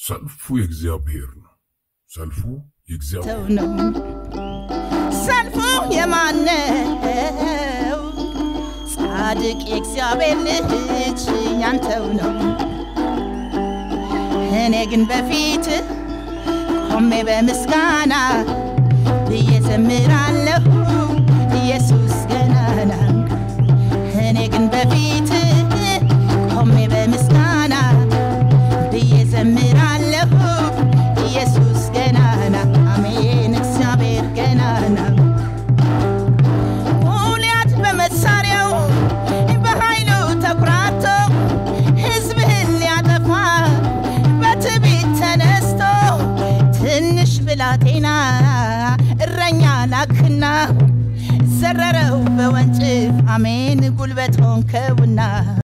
ሰልፉ የእግዚአብሔር ነው። ሰልፉ የእግዚአብሔር ተው ነው ሰልፉ የማነው? ጻድቅ የእግዚአብሔር ልጅ ያንተው ነው። እኔ ግን በፊት ቆሜ በምስጋና ብዬ ዘምራለሁ ኢየሱስ ገናና። እኔ ግን በፊት ቆሜ በምስጋና ብዬ ዘምራለሁ ኢየሱስ ገናና። አሜን እግዚአብሔር ገናና። ጎልያድ በመሳሪያው በኃይሉ ተኩራቶ ሕዝብህን ሊያጠፋ በትዕቢት ተነስቶ ትንሽ ብላቴና እረኛ ላክና ዘረረው በወንጭፍ አሜን ጉልበት ሆንከውና